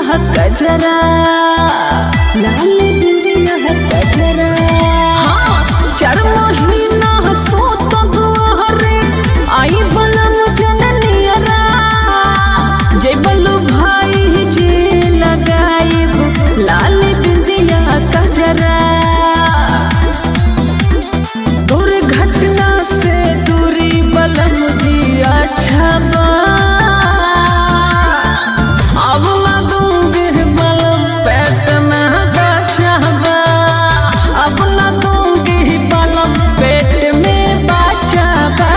कजरा लाल बिंदिया कजरा हाँ चार महीना सोत दुआरे आई बलम जननियरा जय बल्लू भाई जे लगाइब लाल बिंदिया कजरा दुर्घटना से दूरी बलम जी अच्छा बा अब ना दूंगी बलम पेट में बचा बा अब ना दूंगी बलम पेट में बचा बा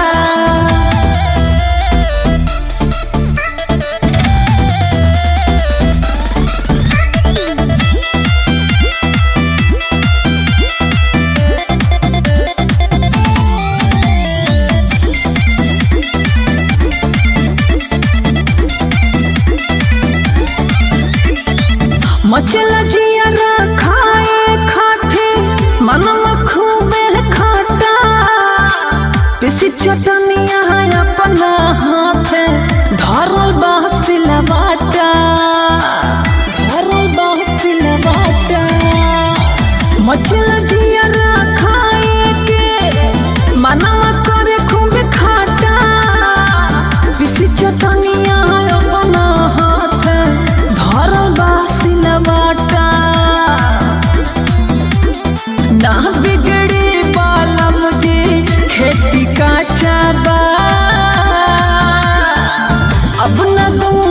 मचल जिया खाए खाते मन खूबे खाटा पिसी चटनिया अपना हाथ धरल बासिला बाटा धरल बासिला बाटा मचल जिया खाए के मनवा करे खूबे खाटा पिसी चटनिया अपना हाथ धरल बासिला बाटा ना बिगड़ी बालम जी खेती का चाबा अब न दूं